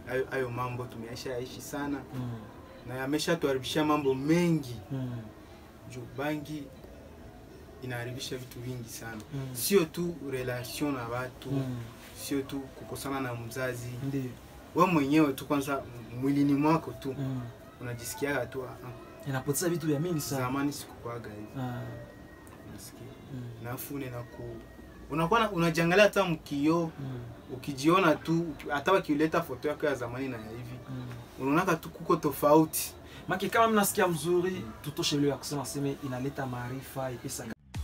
hayo- hayo mambo tumeaisha yaishi sana Mm. na yameshatuharibishia mambo mengi Mm. juu bangi inaharibisha vitu vingi sana Mm. sio tu relation na watu Mm. sio tu kukosana na mzazi Ndiyo. we mwenyewe tu kwanza mwilini mwako tu Mm. unajisikiaga tu "Ah, ah, inapoteza vitu vya mingi sana zamani sikukwaga hivi Ah. unasikia Mm. nafune na ku unakuwa na- unajiangalia hata mkio Mm. ukijiona tu hata wakileta foto yako ya zamani na ya hivi Mm. unaonaka tu kuko tofauti maki kama mnasikia mzuri tutoshe leo ya kusema seme inaleta maarifa ipesa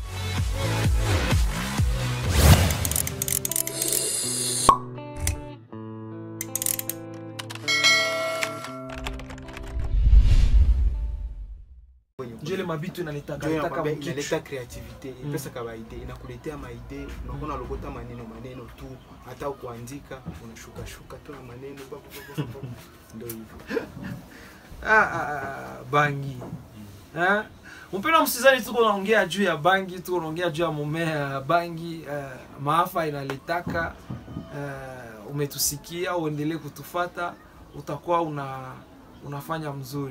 njele mabitu inaleta Ndio inaleta inakwambia kama inaleta kitu creativity Mm. pesa kawaida inakuletea maide unakuwa unalokota maneno maneno tu hata kuandika unashuka shuka tu na maneno pa, pa, pa, pa, pa. ndio hivyo ah, ah, ah, bangi Eh? mpendwa msikilizaji tuko naongea juu ya bangi tuko naongea juu ya mumea ya bangi eh, maafa inaletaka eh, umetusikia uendelee kutufata utakuwa una unafanya mzuri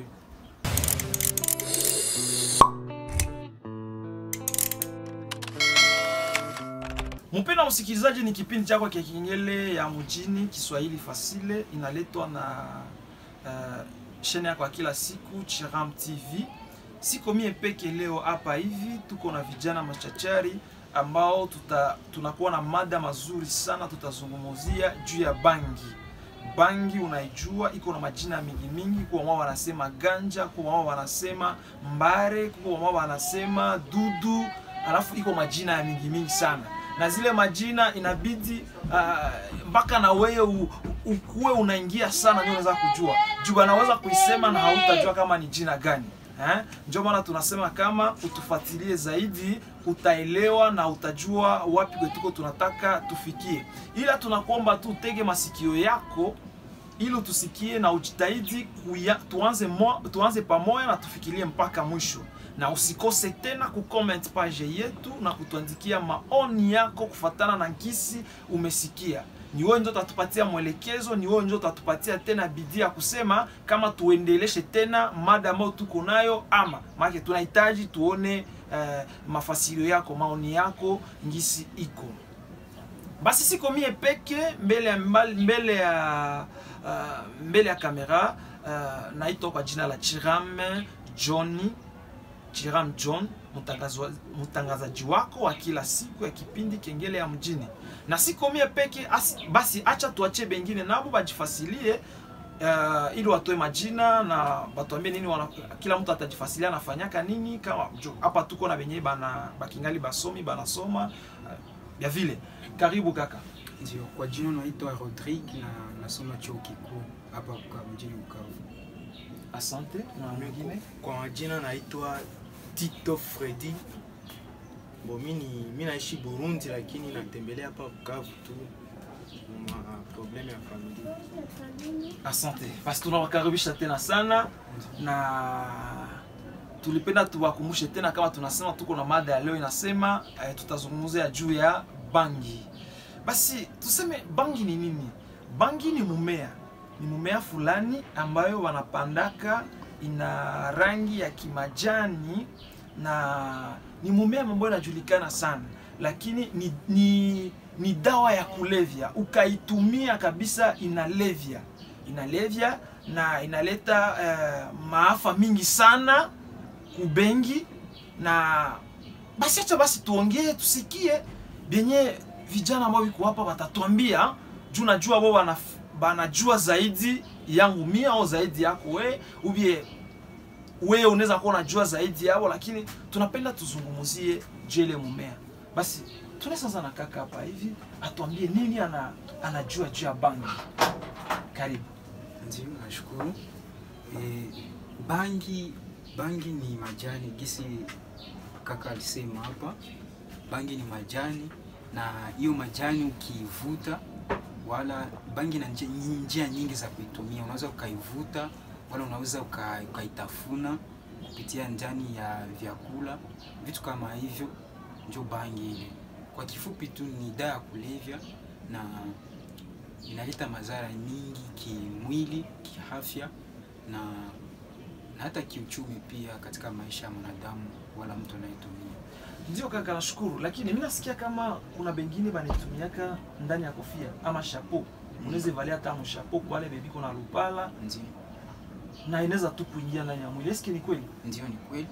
mpendwa msikilizaji ni kipindi chako kia kingele ya mjini kiswahili fasile inaletwa na uh, shene yako ya kila siku chiram tv siko mie peke leo hapa hivi tuko na vijana machachari ambao tuta, tunakuwa na mada mazuri sana tutazungumzia juu ya bangi bangi unaijua iko na majina mingi mingi kwa wao wanasema ganja kwa wao wanasema mbare kwa wao wanasema dudu alafu iko majina ya mingi mingi sana na zile majina inabidi ah, mpaka na wewe u- ukuwe unaingia sana ndio unaweza kujua juu anaweza kuisema na hautajua kama ni jina gani eh? ndio maana tunasema kama utufuatilie zaidi utaelewa na utajua wapi kwetuko tunataka tufikie ila tunakuomba tu utege masikio yako ili utusikie na ujitahidi kuya, tuanze, mo, tuanze pamoja na tufikirie mpaka mwisho na usikose tena kucomment page yetu na kutuandikia maoni yako kufatana na nkisi umesikia ni wewe ndio utatupatia mwelekezo ni wewe ndio utatupatia tena bidii ya kusema kama tuendeleshe tena mada ambayo tuko nayo ama maana tunahitaji tuone uh, mafasilio yako maoni yako ngisi iko basi siko mie peke mbele ya mbali- mbele ya uh, mbele ya kamera uh, naitwa kwa jina la Chiram Johnny Chiram John mtangazo- mtangazaji wako wa kila siku ya kipindi kengele ya mjini na siko mie peke asi, basi acha tuachie bengine nabo bajifasilie uh, ili watoe majina na batuambie nini wana, kila mtu atajifasilia anafanyaka nini kama jo, hapa tuko na benye bana bakingali basomi banasoma uh, ya vile karibu kaka Ndio, kwa jina naitwa Rodrigue na nasoma chuo kikuu hapa Bukavu, mjini Bukavu. asante na mwingine kwa majina naitwa tito fredi bo mi ni- mi naishi burundi lakini natembelea hapa bukavu tu ma probleme ya familia asante basi tunawakaribisha tena sana na tulipenda tuwakumbushe tena kama tunasema tuko na mada ya leo inasema eh, tutazungumzia juu ya bangi basi tuseme bangi ni nini bangi ni mumea ni mumea fulani ambayo wanapandaka ina rangi ya kimajani na ni mumea ambayo inajulikana sana lakini ni, ni, ni dawa ya kulevya ukaitumia kabisa inalevya inalevya na inaleta eh, maafa mingi sana kubengi na basi acha basi tuongee tusikie benye vijana ambao viko hapa watatuambia juu najua wao wanaf- banajua zaidi yangu mia au zaidi yako we ubie wewe unaweza kuwa unajua zaidi yao lakini tunapenda tuzungumzie jele mumea basi tunaweza na kaka hapa hivi atuambie nini ana, anajua juu ya bangi karibu Ndio, nashukuru. E, bangi bangi ni majani gisi kaka alisema hapa, bangi ni majani, na hiyo majani ukiivuta, wala bangi na njia, njia nyingi za kuitumia. Unaweza ukaivuta, wala unaweza uka- ukaitafuna kupitia ndani ya vyakula, vitu kama hivyo, ndio bangi ile. Kwa kifupi tu ni dawa ya kulevya na inaleta madhara nyingi kimwili, kiafya na, na hata kiuchumi pia katika maisha ya mwanadamu wala mtu anayetumia. Ndio kaka, nashukuru, lakini mimi nasikia kama kuna bengine banitumiaka ndani ya kofia ama chapeau. Unaweza valia hata mshapo kwa wale bebi kuna lupala Ndio, na inaweza tu kuingia ndani ya mwili. Eske ni kweli? ndio, ni kweli.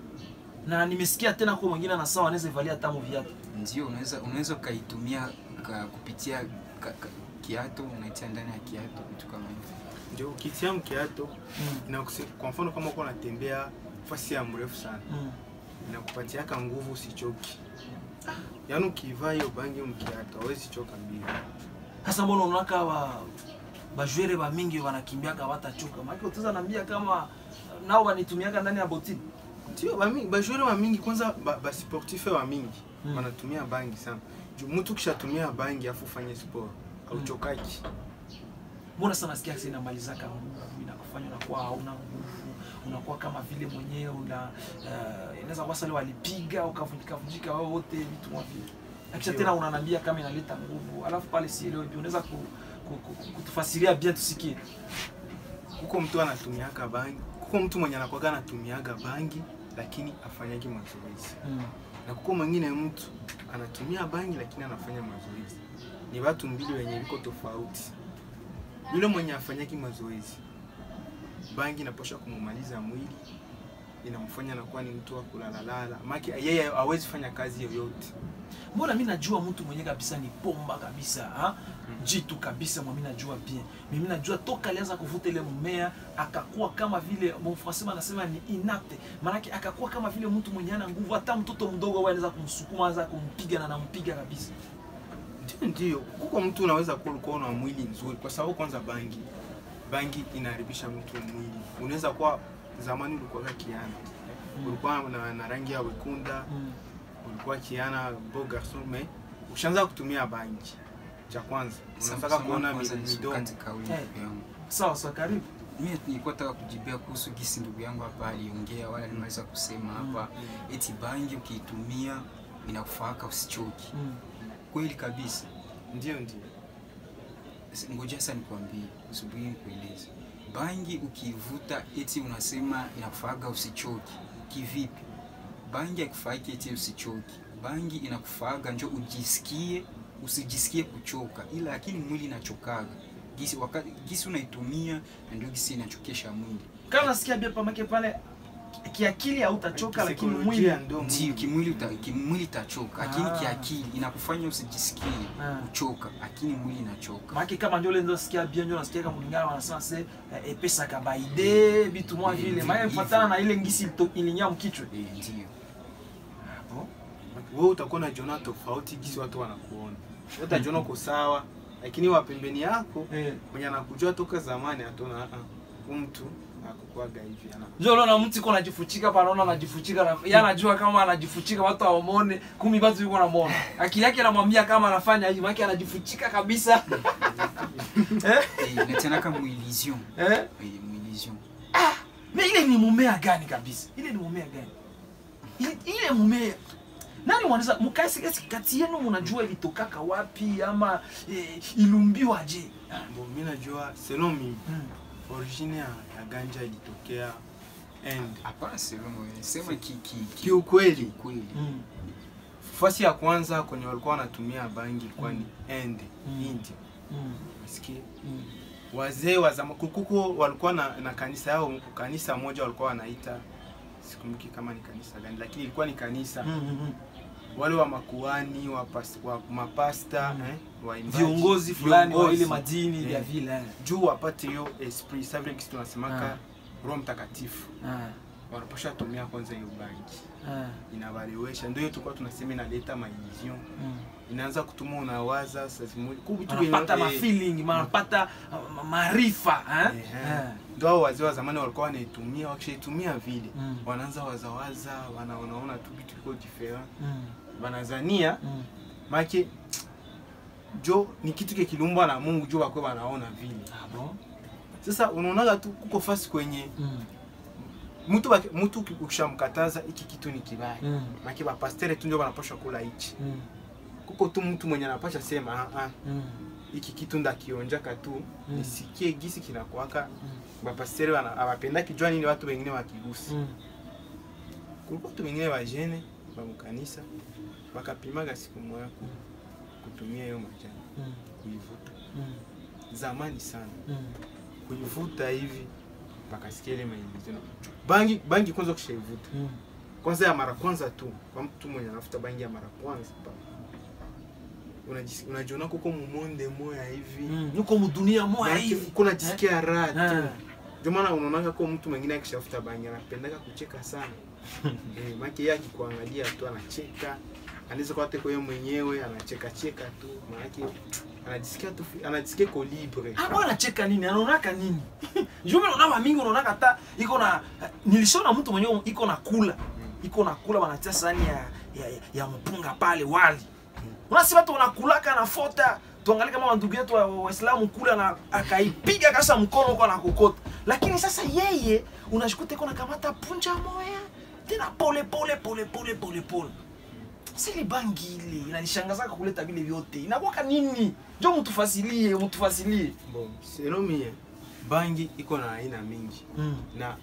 Na nimesikia tena kwa mwingine na sawa anaweza valia hata viatu. Ndio, unaweza unaweza ukaitumia ka, kupitia ka, ka, kiato, unaitia ndani ya kiato, vitu kama hivyo. ndio ukitia mkiato Mm. inakuse- kwa mfano kama uko unatembea fasi ya mrefu sana Mm. inakupatiaka nguvu usichoki yaani ukivaa hiyo bangi mkiato hawezi choka mbio Sasa mbona unaona wa bajwere ba mingi wanakimbiaka watachoka? Maana utaweza nambia kama nao wanitumiaka ndani ya botini. ndio bami- bajoueur wa mingi kwanza ba- basportife wa mingi Mm. wanatumia bangi sana juu mtu kishatumia bangi afu ufanye sport auchokaki Mbona sana nasikia sasa inamalizaka nguvu, inakufanya unakuwa hauna nguvu, unakuwa kama vile mwenyewe una uh, inaweza kuwa sale walipiga ukavunjika vunjika wewe wote vitu kama vile. Akisha Ndio. tena unanambia kama inaleta nguvu, alafu pale sielewi pia unaweza ku, ku, ku, kutufasiria bien tusikie. kuko mtu anatumiaka bangi kuko mtu mwenye anakwaga anatumiaga bangi lakini afanyaki mazoezi Mm. na kuko mwingine mtu anatumia bangi lakini anafanya mazoezi ni watu mbili wenye viko tofauti yule mwenye afanyaki mazoezi bangi inaposha kumumaliza mwili inamfanya anakuwa ni mtu wa kulalalala maki yeye hawezi fanya kazi yoyote Mbona mimi najua mtu mwenye kabisa ni pomba kabisa, ha? Jitu kabisa mimi najua bien. Mimi najua toka alianza kuvuta ile mmea akakuwa kama vile mon français anasema ni inapte. Maana akakuwa kama vile mtu mwenye ana nguvu hata mtoto mdogo wewe anaweza kumsukuma anaweza kumpiga na nampiga kabisa. ndio ndio kuko mtu unaweza kuwa ulikuwa na mwili nzuri kwa sababu kwanza bangi bangi inaharibisha mtu mwili unaweza kuwa zamani ulikuwa kiana ulikuwa na, na rangi ya wekunda Mm. ulikuwa kiana beau garçon mais ushaanza kutumia bangi cha kwanza unataka Samahani kuona kwanza mi- midomo nisikate kauli Eh. ndugu yangu. Sawa sawa karibu. Mimi nilikuwa nataka kujibia kuhusu gisi ndugu yangu hapa aliongea wala alimaliza kusema hapa eti bangi ukiitumia inakufaaka usichoki. Mm. Kweli kabisa. ndio ndio S- Ngoja sasa nikwambie, usubiri nikueleze. Bangi ukiivuta eti unasema inakufaaga usichoki. Kivipi? Bangi haikufaaki eti usichoki. Bangi inakufaaga njo ujisikie, usijisikie kuchoka, ila lakini mwili inachokaga. Gisi wakati gisi unaitumia na ndio gisi inachokesha mwili. Kama nasikia bien pamake pale kiakili hautachoka lakini mwili Kisaikolojia ndio Ndio, mwili. kimwili uta, kimwili itachoka, lakini Ah. kiakili inakufanya usijisikie Ah. kuchoka, lakini mwili inachoka. Maana kama ndio ile ndio sikia bien ndio nasikia kama mlingana wanasema se eh, epesa kabaide vitu mwa Eh, vile. vi- Maana hivyo. ifuatana na ile ngisi ilito- ilinya mkichwa. Eh, ndio. wewe utakuwa unajiona tofauti kisi watu wanakuona Wewe utajiona uko sawa lakini wa pembeni yako Eh. mwenye anakujua toka zamani ataona ah huyu mtu akukwaga hivi ana Ndio unaona mtu iko anajifuchika pa anaona anajifuchika na yeye anajua kama anajifuchika watu hawamwone, kumi watu yuko namuona. Akili yake anamwambia kama anafanya hivi, maana anajifuchika kabisa. eh? Eh, inatenaka muillusion. Eh? Eh, muillusion. Na ile ni mumea gani kabisa? Ile ni mumea gani? Ile, ile mumea nani mwanaweza mkasi kati kati yenu mnajua ilitokaka wapi ama eh, ilumbiwaje? Bon, mimi najua selon mimi Mm. origine ya, ya ganja ilitokea end Hapana, sema sema ki ki ki kiukweli kweli. Mm. fasi ya kwanza kwenye walikuwa wanatumia bangi ilikuwa ni end Mm. India Mm. Msikie. Mm. wazee wa zama kukuko walikuwa na, na kanisa yao kanisa moja walikuwa wanaita sikumbuki kama ni kanisa gani lakini ilikuwa ni kanisa Mm, mm, mm. wale wa makuani wa, pas, wa mapasta Mm. eh, waimbaji, viongozi fulani wa ile viongozi. madini vya Eh. vile eh. juu wapate hiyo esprit sa vile kisi tunasemaka Ah. roho mtakatifu Ah, wanapasha tumia kwanza hiyo bangi ah, inavalewesha ndio hiyo tulikuwa tunasema inaleta maillusion mm. inaanza kutuma unawaza saa zimoja ku vitu wanapata vyenye- eh, mafeeling wanapata uh, ma- maarifa eh? eh, Eh. ndio hao wazee wa zamani walikuwa wanaitumia wakishaitumia vile Mm. wanaanza wazawaza wana, wanaona tu vitu viko different Mm, wanazania mm. make jo ni kitu kekiliumbwa na Mungu jo wakwe wanaona vile Ah, bon? sasa unaonaga tu kuko fasi kwenye Mm, mtu baki- mtu ukishamkataza iki kitu ni kibaya mm, make bapastere tu ndio wanapasha kula hichi mm, kuko tu mtu mwenye anapasha sema ah, ah, mm. iki kitu ndakionjaka tu Mm. nisikie gisi kinakwaka bapastere abapenda kijua nini watu wengine wakigusi Mm. kulikuwa watu wengine wajene bamukanisa bakapimaga siku moya ku- kutumia hiyo majani Mm. kuivuta Mm. zamani sana Mm. kuivuta hivi bakasikia ile maelezo bangi bangi kwanza kushaivuta Mm. kwanza ya mara kwanza tu kwa mtu mwenye anafuta bangi ya mara kwanza pa unajisi- unajiona kuko mumonde moya hivi Mm. Yuko mudunia moya Maanake hivi. uko unajisikia raha Eh. tu ndio maana unaonaka kwa mtu mwingine akishafuta bangi anapendaka kucheka sana eh, maana yeye akikuangalia tu anacheka anaweza kuwa teko yeye mwenyewe anacheka cheka tu maana anajisikia tu anajisikia ko libre Ah, bwana anacheka nini? Anaonaka nini? Jumbe unaona mingi unaonaka hata iko na nilishona mtu mwenyewe iko na kula. Iko na kula wanatia sahani ya ya, ya, ya mpunga pale wali. Unasi watu wanakulaka na fota. Tuangalie kama ndugu yetu wa- wa- Waislamu kula na akaipiga kasa mkono kwa na kokota. Lakini sasa yeye unashikuta iko na kamata punja moya. Tena pole pole pole pole pole pole. Sili bangi ile inanishangaza kuleta vile vyote. Inakuwa nini? Njoo mtufasilie, mtufasilie. bon selon mie bangi iko na aina mingi Mm. na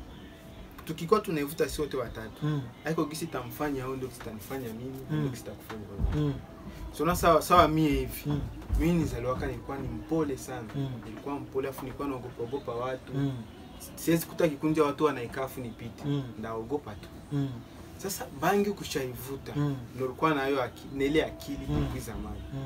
tukikuwa tunaivuta si wote watatu Mm. haiko gisi tamfanya au ndio kitanifanya mimi Mm. ndio kitakufanya wewe Mm. sona sawa sawa mie hivi Mm. mimi nizaliwaka nilikuwa ni mpole sana Mm. nilikuwa mpole afu nilikuwa naogopa ogopa watu Mm. siwezi kuta kikundi ya watu wanaika afu nipite Mm. ndaogopa tu Mm. sasa bangi kushaivuta Mm. ndio ulikuwa nayo aki, na ile akili Mm. mm. zamani Mm.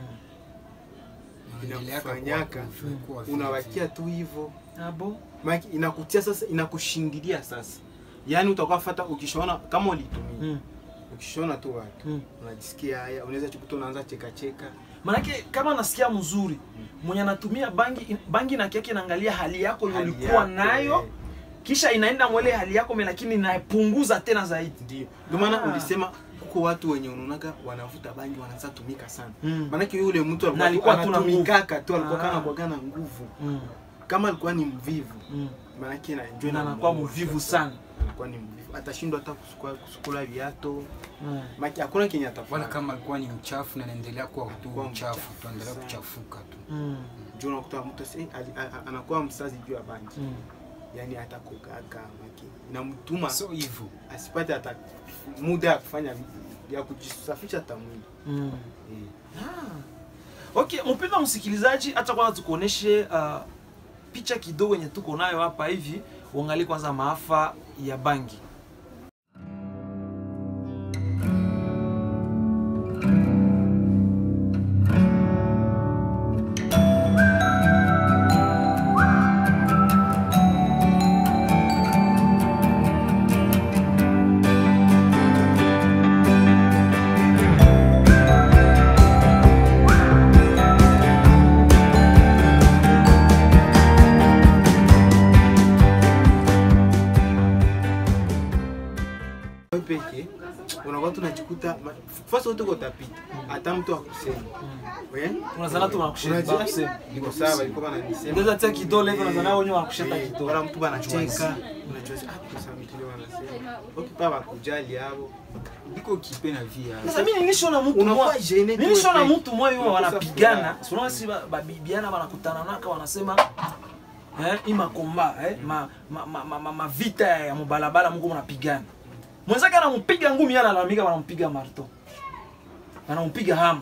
Inaendeleaka inakufanyaka kuwa- kuwa vile unawakia tu hivyo Abo. Maana inakutia sasa inakushindilia sasa yaani utakuwa fata ukishaona kama ulitumia Mm. ukishaona tu watu Mm. unajisikia haya unaweza chikuta unaanza cheka cheka Manake kama nasikia mzuri mwenye anatumia bangi bangi na yake inaangalia hali yako Hali ulikuwa yako, nayo eh. kisha inaenda mwele hali yako me lakini inapunguza tena zaidi. ndio ndio maana Ah. ulisema kuko watu wenye unaonaga wanavuta bangi wanaanza tumika sana Mm. maanake yule mtu Na alikuwa alikuwa tu na anatumikaka tu alikuwa Ah. kana kuaga na nguvu Mm. kama alikuwa ni mvivu Mm. maanake na njoo Na anakuwa inamuosha mvivu sasa. sana. anakuwa ni mvivu atashindwa hata kusukua kusukula viato Mm. maana hakuna kenye wala atafanya kama alikuwa ni mchafu na anaendelea kuwa tu Kuwa mchafu mchafu tuendelea sana. kuchafuka tu Mm. njoo unakuta mtu sasa, eh, ali- a- a- anakuwa msazi juu ya bangi Mm. yani hata kukaga maki inamtuma so hivyo asipate hata muda ya kufanya ya kujisafisha hata mwili Mm. eh. Ah. Okay, mpendwa msikilizaji, hata kwanza tukuoneshe uh, picha kidogo yenye tuko nayo hapa hivi, uangalie kwanza maafa ya bangi. Wewe peke unakuwa tunajikuta ma- fasi wote utapita hata mtu akusema eh Unazana tu wanakusheta, Unajua- wanakusema. liko sawa walikuwa wananisema Ndio tia kidole hivyo unazana wenyewe wanakusheta Eh, kidole. wala mtu banacheka unajua ah kwa sababu kile wanasema ukipa bakujali hao iko kipe na via Sasa mimi nilishona mtu Unakuwa mmoja. gene tu Nilishona wewe. mtu mmoja huyo Unakosa wanapigana. furaha. Sio si ba- babibiana wanakutana naka wanasema eh ima komba eh ma ma, ma, ma, ma, ma vita ya mubalabala mko mnapigana. Mwenzake anampiga ngumi yana analalamika wanampiga marto. Anampiga hama.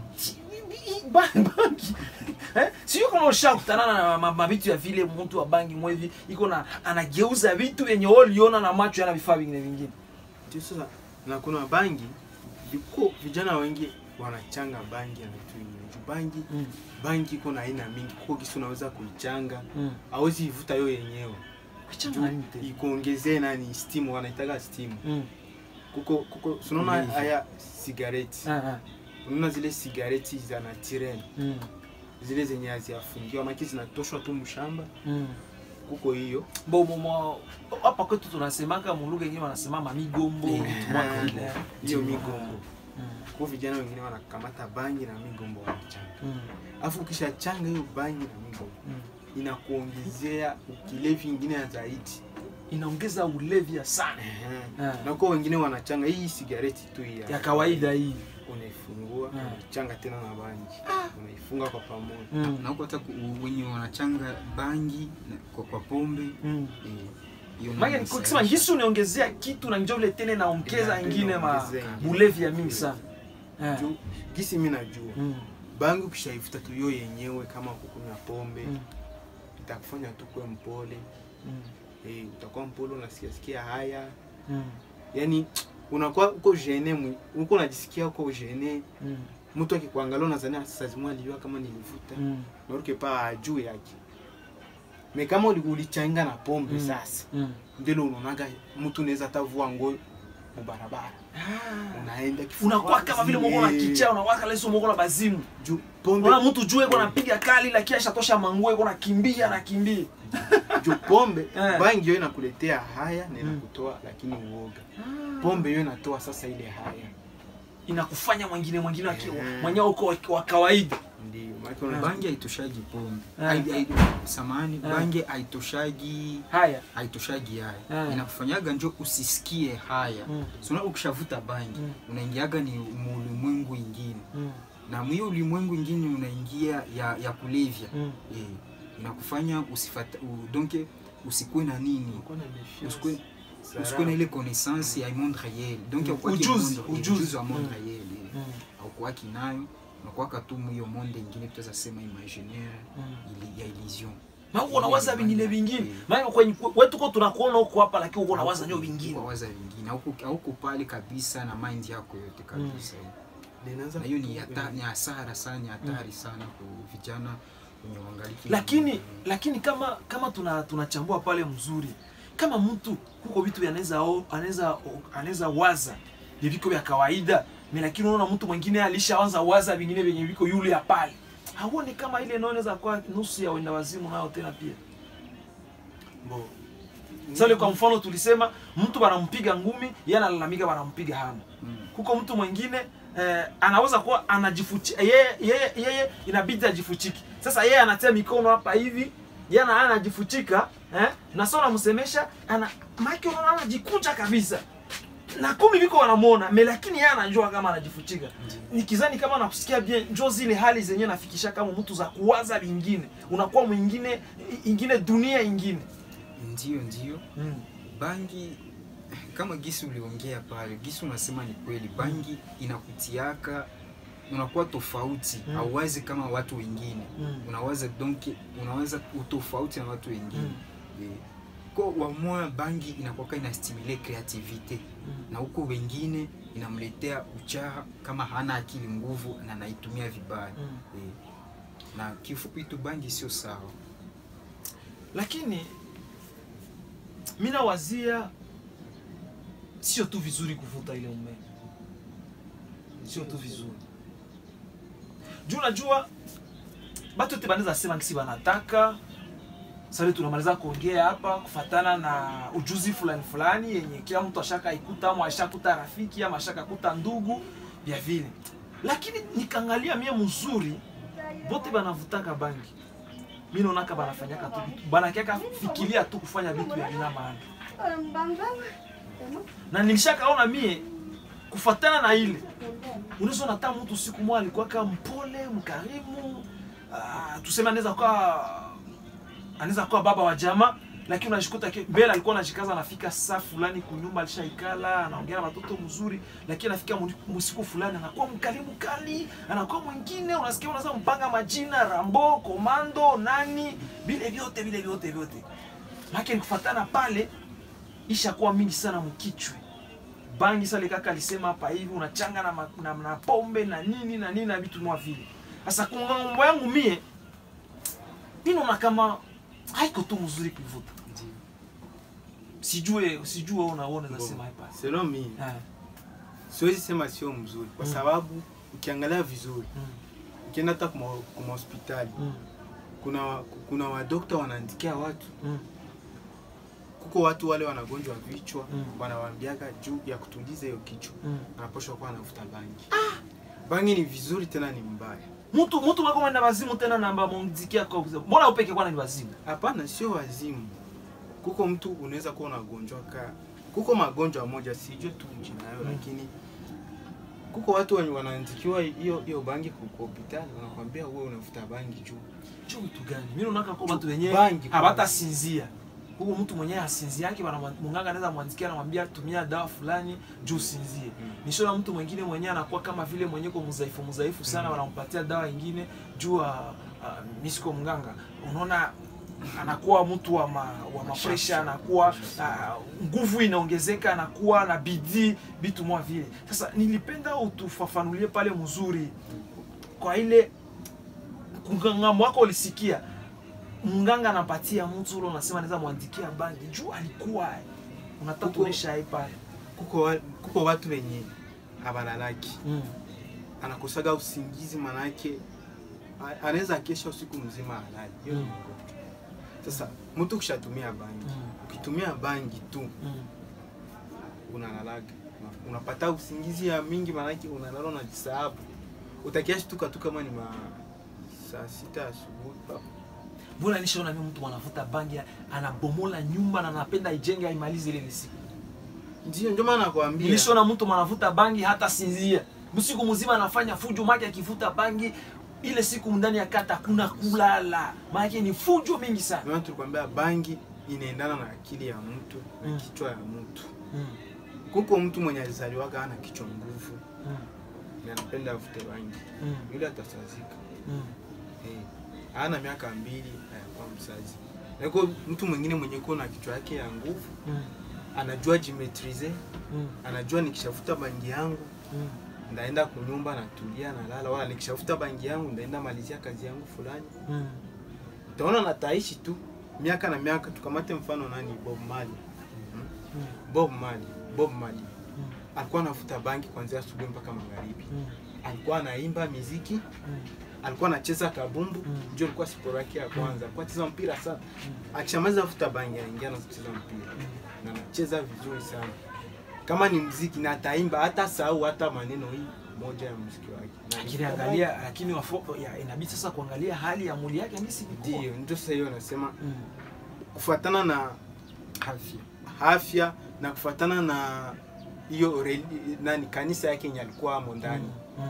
Ba- bangi eh? sio kama ushakutana na ma- mavitu ya vile mtu wa bangi mwevi iko na anageuza vitu vyenye wewe uliona na macho yana vifaa vingine vingine Ndio sasa na kuna bangi viko vijana wengi wanachanga bangi na vitu vingine Juu bangi mm. bangi iko na aina mingi kuko kisi unaweza kuichanga mm. hawezi ivuta yo yenyewe Kichana nini tena? ikuongezee nani steam wanaitaga steam Mm. kuko kuko unaona Ulevi. haya sigareti Ah, ah. unaona zile sigareti za natirel Mm. zile zenye haziafungiwa maki zinatoshwa tu mshamba Mm. kuko hiyo Bo mo- mo- hapa kwetu tunasemaka mulugha ingine wanasema mamigombo Eh, vitu mwaka eh, ile. hiyo migombo Mm. kwa vijana wengine wanakamata bangi na migombo wanachanga Mm. alafu ukishachanga hiyo bangi na migombo Mm. inakuongezea ukilevi ingine ya zaidi inaongeza ulevi ya sana Ehe. Ah. na kwa wengine wanachanga hii sigareti tu hii ya kawaida hii unaifungua Mm. unaichanga tena na bangi unaifunga kwa pamoja Mm. na huko hata ku- wenye wanachanga bangi na- kwa, kwa pombe Mm. eh, hiyo Maana nayo nikisema inasababisha- ngisi uniongezea kitu na njoo vile tena naongeza Ina- ingine ma inaongezea ingine. bulevi ya mingi sana. Eh. juu gisi mi najua Mm. bangi ukishaifuta tu yo yenyewe kama kukunywa pombe Mm. itakufanya tu kuwe mpole Mm. eh, utakuwa mpole unasikia sikia haya Mm. yani unakuwa uko gene mwi- uko unajisikia uko gene Mm. mtu akikuangalia unazania sasa zimwa alijua kama nilivuta Mm. naruke pa juu yake me kama uli- ulichanga na pombe Mm. sasa Mm. ndilo unaonaga mtu unaweza tavua nguo mubarabara Ah. unaenda kifua unakuwa kama vile wazi, moko na eh, kichaa unawaka leso moko na bazimu juu pombe Unaona mtu juu iko napiga kali lakini ashatosha manguo iko nakimbia nakimbia. juu pombe Eh. bangi yo inakuletea haya na Mm. inakutoa lakini uoga pombe yo inatoa sasa ile haya Inakufanya mwingine mwingine waki- Eh. mwenyewe uko wa- wa kawaida. ndio maana una- bangi haitoshagi pombe Eh. Hai- hai- samahani Eh. bangi haitoshagi Haya. haitoshagi haya Eh. inakufanyaga njo usisikie haya Mm. sona ukishavuta bangi Mm. unaingiaga ni muulimwengu ingine Mm. na mwiyo ulimwengu ingine unaingia ya, ya kulevya Mm. eh, inakufanya usifata u, donc usikuwe na nini unakuwa na méfiance. usikuwe Sarau. usikuwe na ile connaissance ya monde réel donc Mm. haukuwaki Ujuzi, monde- ujuzi. ujuzi wa monde Mm. réel eh. Mm. haukuwaki nayo unakuwaka tu mwiyo monde ingine tutaweza sema imaginaire Mm. ili- ya illusion Na uko unawaza vingine vingine. Maana kwenye wewe tuko tunakuona huko hapa lakini uko unawaza nyo vingine. waza vingine hauko hauko pale kabisa na mind yako yote kabisa Linaanza na hiyo ni kutoka hata- kwenye- ni hasara sana ni hatari sana kwa vijana wenye wangaliki Lakini lakini kama kama tuna tunachambua pale mzuri. Kama mtu kuko vitu anaweza anaweza anaweza waza ni viko vya kawaida. Mimi lakini unaona mtu mwingine alishaanza waza vingine vyenye viko yule ya pale. Hauoni kama ile ndio inaweza kuwa nusu ya wenda wazimu nao tena pia. Bo. Sasa kwa mfano tulisema mtu wanampiga ngumi, yeye analalamika wanampiga hana. Mm. Kuko mtu mwingine eh, anaweza kuwa anajifuchi yeye yeye yeye inabidi ajifuchiki. Sasa yeye anatia mikono hapa hivi, yeye ana anajifuchika eh, na sio anamsemesha ana maki unaona anajikunja kabisa. Na kumi viko wanamuona, me lakini yeye anajua kama anajifuchika. Nikizani kama nakusikia bien, njoo zile hali zenyewe nafikisha kama mtu za kuwaza vingine. Unakuwa mwingine ingine dunia ingine. ndio ndio Mm. bangi kama gisi uliongea pale gisi unasema ni kweli bangi inakutiaka unakuwa tofauti Mm. hauwazi kama watu wengine Mm. unawaza donc unaweza utofauti na watu wengine Mm. Eh, ko wamoya bangi inakwaka inastimule creativite Mm. na huko wengine inamletea uchaha kama hana akili nguvu na anaitumia vibaya Mm. Eh, na kifupi tu bangi sio sawa lakini mi nawazia sio tu vizuri kuvuta ile umeme sio tu vizuri juu najua batu yote banaweza sema kisi banataka sasa tunamaliza kuongea hapa kufatana na ujuzi fulani fulani yenye kila mtu ashaka ikuta ama ashakuta rafiki ama ashakakuta ndugu vya vile lakini nikaangalia mie mzuri bote banavutaka bangi mi naonaka banafanyaka tu vitu banakiaka fikiria tu kufanya vitu vya vina maana na nilishakaona mie kufatana na ile unaweza nata mtu siku moja alikuwa kama mpole mkarimu uh, tuseme anaweza kuwa anaweza kuwa baba wa jamaa lakini unashikuta ke- mbele alikuwa anashikaza anafika saa fulani kunyumba alishaikala anaongea na watoto mzuri lakini anafika mu- musiku fulani anakuwa mkali mkali anakuwa mwingine unasikia unaweza mpanga majina rambo komando nani vile vyote vile vyote vyote lakini kufatana pale ishakuwa mingi sana mkichwe bangi sale kaka alisema hapa hivi unachanga na, ma- na, na pombe na nini na nini na vitu mwa vile sasa kungambo yangu mie mi naona kama haiko tu mzuri kuivuta Ndio. sijue sijue unaona nasema hapa selon mi Eh, siwezi sema sio mzuri kwa Mm. sababu ukiangalia vizuri mm, ukienda hata kuma kuma hospitali mm, kuna wa- kuna wadokta wanaandikia watu mm, kuko watu wale wanagonjwa vichwa Mm. wanawaambiaga juu ya kutuliza hiyo kichwa mm. anaposhwa kuwa anavuta bangi bangi ni vizuri tena ni mbaya mtu mtu wako mwenda wazimu tena namba mumzikia kwa kusema mbona upeke kwana ni wazimu hapana sio wazimu kuko mtu unaweza kuwa unagonjwa ka kuko magonjwa moja sijue tu jina nayo Mm. lakini kuko watu wenye wanaandikiwa hiyo hiyo bangi ku hospitali wanakwambia wewe unavuta bangi juu juu vitu gani mimi naona kwa watu wenyewe Bangi kwanza. hawatasinzia huko mtu mwenyewe asinzie yake bana munganga anaweza mwandikia anamwambia tumia dawa fulani juu usinzie Mm. nishona mtu mwingine mwenyewe anakuwa kama vile mwenyewe kwa mzaifu mzaifu sana Mm. wanampatia dawa ingine juu uh, uh, misiko mganga unaona anakuwa mtu wa ma, wa mapresha anakuwa uh, nguvu inaongezeka anakuwa na bidii vitu mwa vile sasa nilipenda utufafanulie pale mzuri kwa ile kungambo wako ulisikia mganga anapatia mtu ule unasema anaweza mwandikia bangi juu alikuwa unataka Kuko- tuonesha hai pale kuko, wa, kuko watu wenye habalalaki mm. anakosaga usingizi manake a- anaweza kesha usiku mzima halali hiyo ni Mm. ugonjwa. sasa mtu ukishatumia bangi Mm. ukitumia bangi tu Mm. unalalaga Una- unapata usingizi ya mingi manake unalala unajisahabu utakiashtuka tu kama ni ma saa sita asubuhi pa- mbona nishaona mimi mtu anavuta bangi anabomola nyumba na anapenda ijenge aimalize ile siku ndio ndio maana nakwambia nilishaona mtu anavuta bangi hata sinzia usiku mzima anafanya fujo make akivuta bangi ile siku ndani ya kata hakuna kulala maanake ni fujo mingi sana Ndio maana tulikwambia bangi inaendana na akili ya mtu na Mm. kichwa ya mtu mm. kuko mtu mwenye alizaliwaga ana kichwa nguvu Mm. na anapenda avute bangi Mm. yule atasazika Mm. Eh, ana miaka mbili ayakuwa msazi nako mtu mwingine mwenye kuwa na kichwa yake ya nguvu Mm. anajua jimetrize Mm. anajua nikishafuta bangi yangu Mm. ndaenda kunyumba natulia nalala wala nikishafuta bangi yangu ndaenda malizia kazi yangu fulani Mm. utaona nataishi tu miaka na miaka tukamate mfano nani bob mali Mm. bob mali bob mali Mm. alikuwa anavuta bangi kuanzia asubuhi mpaka magharibi Mm. alikuwa anaimba miziki Mm. alikuwa anacheza kabumbu Mm. ndio alikuwa sport yake ya kwanza alikuwa anacheza mpira sana Mm. akishamaliza kuvuta bangi anaingia na kucheza mpira Mm. na anacheza vizuri sana kama ni mziki na ataimba hata sahau hata maneno hii moja ya mziki wake Na lakini angalia lakini wafo, ya, inabidi sasa kuangalia hali ya mwili yake ngisi ilikuwa. ndio ndio sasa hiyo nasema Mm. kufuatana na afya afya na kufuatana na hiyo reli- nani kanisa yake yenye alikuwa amo ndani Mm.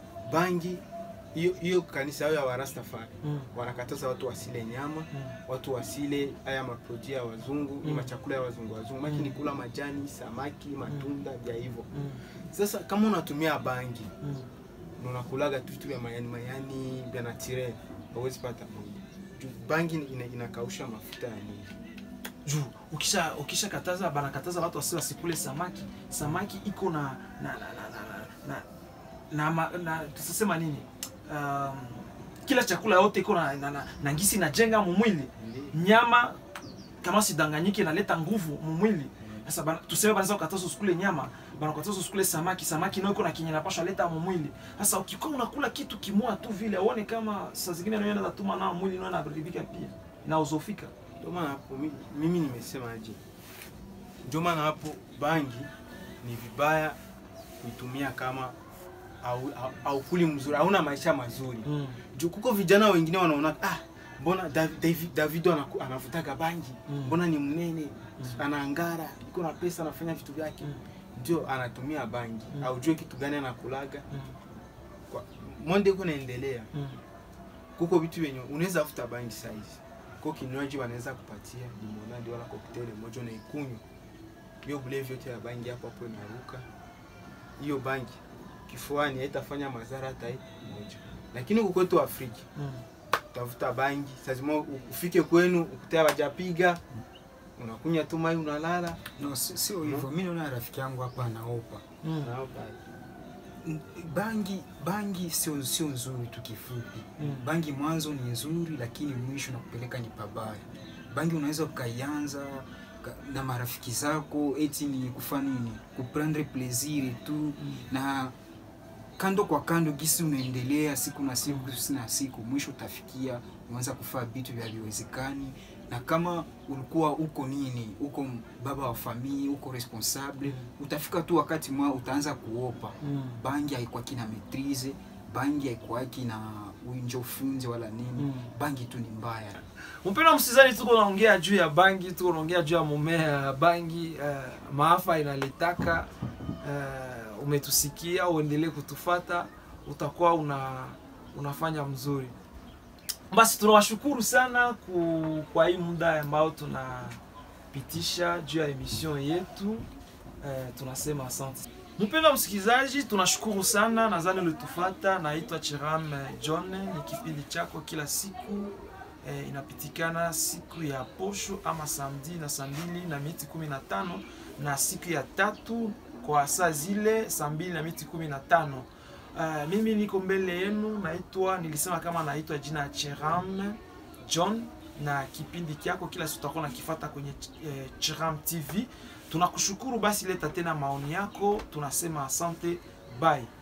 bangi hiyo hiyo kanisa yao ya warastafari Mm. wanakataza watu wasile nyama Mm. watu wasile haya maproji ya wazungu Mm. mm. machakula ya wazungu wazungu maki Mm. ni kula majani samaki matunda vya hivyo Mm. sasa kama unatumia bangi Mm. na unakulaga tu vitu vya mayani mayani vya natire hauwezi pata mwili Juu bangi ina, inakausha mafuta ya mwili juu ukisha ukisha kataza banakataza watu wasi wasikule samaki samaki iko na na na na na na, na, na, na tusema nini um, kila chakula yote iko na, na, na, na ngisi inajenga mumwili Ndi- nyama kama sidanganyike inaleta nguvu mumwili sasa bana- tuseme banaweza kukataza usikule nyama banakataza usikule samaki samaki nayo iko na kinye napashwa leta mumwili sasa ukikuwa unakula kitu kimoja tu vile uone kama saa zingine nayo inaweza tuma nao mwili nayo inaharibika pia na uzofika ndio maana hapo mi- mimi nimesema aje ndio maana hapo bangi ni vibaya kuitumia kama au, au, au kuli mzuri hauna maisha mazuri mm. juu kuko vijana wengine wanaona ah mbona Dav- Davi- davido anaku- anavutaga bangi Mm. mbona ni mnene anaangara iko na pesa anafanya vitu vyake Mm. ndio anatumia bangi Mm. aujue kitu gani anakulaga Mm. Kwa- monde iko naendelea Mm. kuko vitu vyenye unaweza afuta bangi saizi ko kinywaji wanaweza kupatia limonadi wala koktele moja unaikunywa hiyo bulevi yote ya bangi hapo hapo inaruka hiyo bangi kifuani haitafanya madhara hata hii moja lakini huku kwetu afrika Mm. utafuta bangi lazima ufike kwenu ukutea wajapiga unakunya tu mai unalala no si- sio hivyo mi naona rafiki yangu hapa anaopa Mm. Nao pale. N- bangi bangi sio sio nzuri tu kifupi Mm. bangi mwanzo ni nzuri lakini mwisho nakupeleka ni pabaya bangi unaweza ukaianza ka- na marafiki zako eti ni kufanya nini kuprendre plaisir tu na kando kwa kando gisi unaendelea siku na siku siku na siku mwisho utafikia unaanza kufaa vitu vyaviwezekani na kama ulikuwa uko nini uko m- baba wa familia uko responsable utafika tu wakati mwa utaanza kuopa Mm. bangi haikwaki na maitrise bangi haikwaki na winjo funze wala nini Mm. bangi tu ni mbaya mpendwa msikilizaji tuko naongea juu ya bangi tuko naongea juu ya mumea ya bangi uh, maafa inaletaka uh, uh, umetusikia uendelee kutufata utakuwa una unafanya mzuri basi tunawashukuru sana ku, kwa hii muda ambao tunapitisha juu ya emission yetu eh, tunasema asante mpendwa msikilizaji tunashukuru sana nadhani ulitufata naitwa chiram eh, john ni kipindi chako kila siku eh, inapitikana siku ya posho ama samedi na saa mbili na miti kumi na tano na siku ya tatu kwa saa zile saa mbili na miti kumi na tano Uh, mimi niko mbele yenu naitwa nilisema kama naitwa jina ya Cheram John na kipindi kyako kila siku tutakuwa nakifata kwenye eh, Cheram TV. Tunakushukuru basi, leta tena maoni yako, tunasema asante, bye.